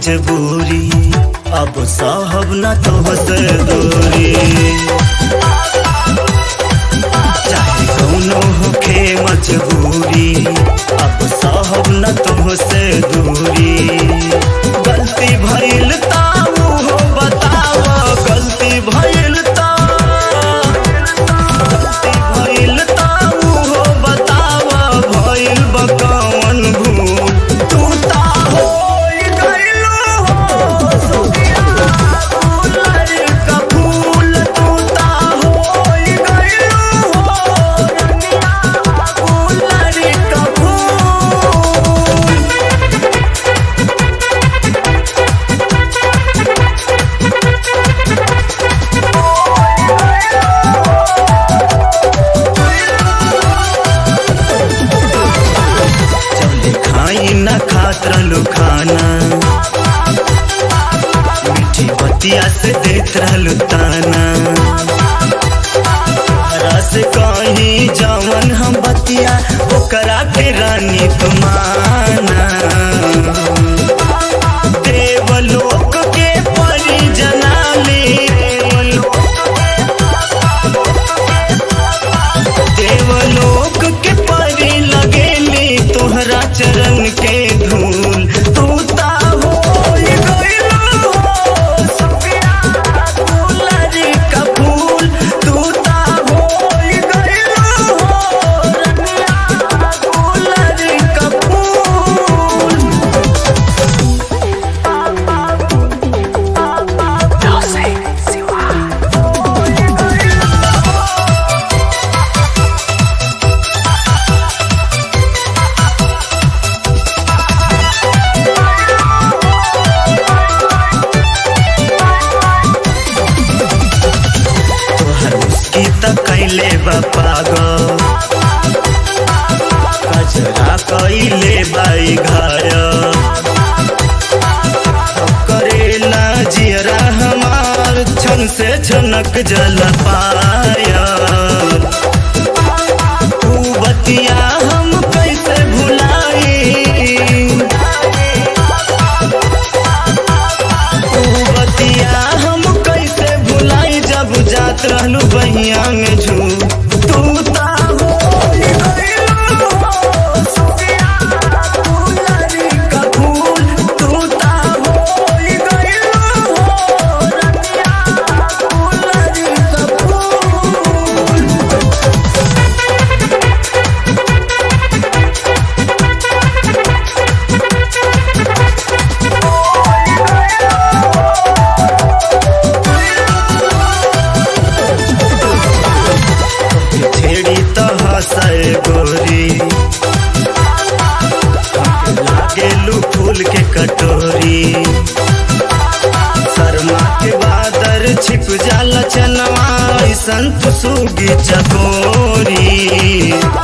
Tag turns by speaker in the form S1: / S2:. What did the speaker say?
S1: मजबूरी अब साहब न तो से दूरी चाहे कौनो होखे मजबूरी अब साहब न तो से दूरी गलती भइल ताऊ हो बताव गलती भइल ता गलती भइल ताऊ हो बताव भइल बकवन भूल तू ता होई गइलो हो सुखिया फूलर का फूल तू ता होई गइलो हो रंगिया फूलर का फूल चले खाई न खात रहलू खाना मीठी बतिया से देत रहलू ताना रस कहीं जवन हम बतिया ओकरा के रानी तुमाना देवलोक के परी जनाली देवलोक के परी लगेली तोहरा चरण के धूल तू ता होई गइलो हो सुखिया फूलर का फूल तू ता होई गइलो हो रंगिया फूलर का फूल तोहर मुस्की त कैले बा पागल कजरा कैले बाई घर करेला जियरा हमार छन से छनक जल पाया तू बतिया हम कैसे भुलाई तू बतिया हम कैसे भुलाई जब जात रहलू बहिया में झू तू ता होई गइलो हो सुखिया फूलर का फूल तू ता होई गइलो हो रंगिया फूलर का फूल छेड़ी तो हंसे गोरी लागेलू फूल के कटोरी शर्मा के बादर छिप जाला चनवा ऐसन तो सूगी चकोरी